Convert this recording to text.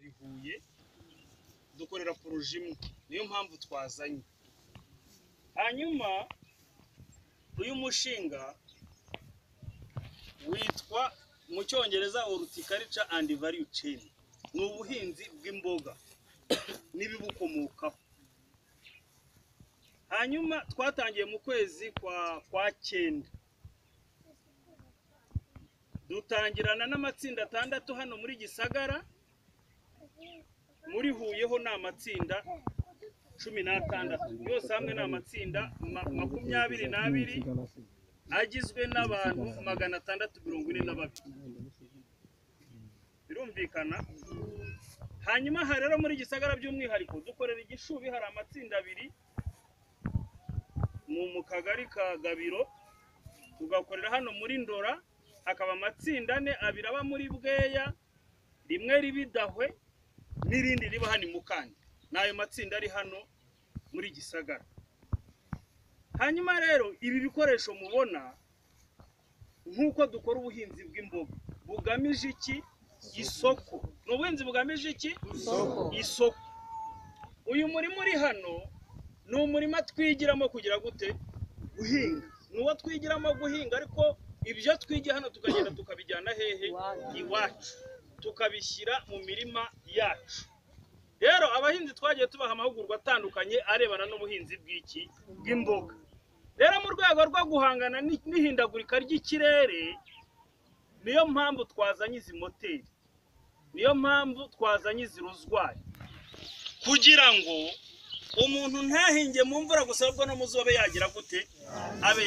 Huye dukorera poroje imwe niyo mpamvu twazanye hanyuma uyu mushinga witwa mu cyongereza horticulture and value chain ni ubuhinzi bw'imboga n'ibibukomokaho hanyuma twatangiye mu kwezi kwa kwa cyenda dutangirana n'amatsinda atandatu hano muri gisagara muri huyeho ni amatsinda cumi n'atandatu yose hamwe ni amatsinda ma- makumyabiri n'abiri agizwe n'abantu magana atandatu mirongo ine na babiri birumvikana hanyuma aha rero muri gisagara by'umwihariko dukorera igishubi hari amatsinda abiri mu mu kagari ka gabiro tugakorera hano muri ndora hakaba amatsinda ane abiri aba muri bweya rimwe ribidahwe n'irindi riba hano i mukandi ni ayo matsinda ari hano muri gisagara hanyuma rero ibi bikoresho mubona nk'uko dukora ubuhinzi bw'imboga bugamije iki isoko ni ubuhinzi bugamije iki isoko uyu murima uri hano ni umurima twigiramo kugira gute guhinga ni uwo twigiramo guhinga ariko ibyo twigiye hano tukagenda tukabijyana hehe iwacu tukabishyira mu mirima yacu rero abahinzi twagiye tubaha amahugurwa atandukanye arebana n'ubuhinzi bw'iki bw'imboga rero mu rwego rwo guhangana ni- n'ihindagurika ry'ikirere niyo mpamvu twazanye izi moteri niyo mpamvu twazanye izi rozwari kugira ngo umuntu ntahinge mu mvura gusa ahubwo no mu zuba abe yagira gute abe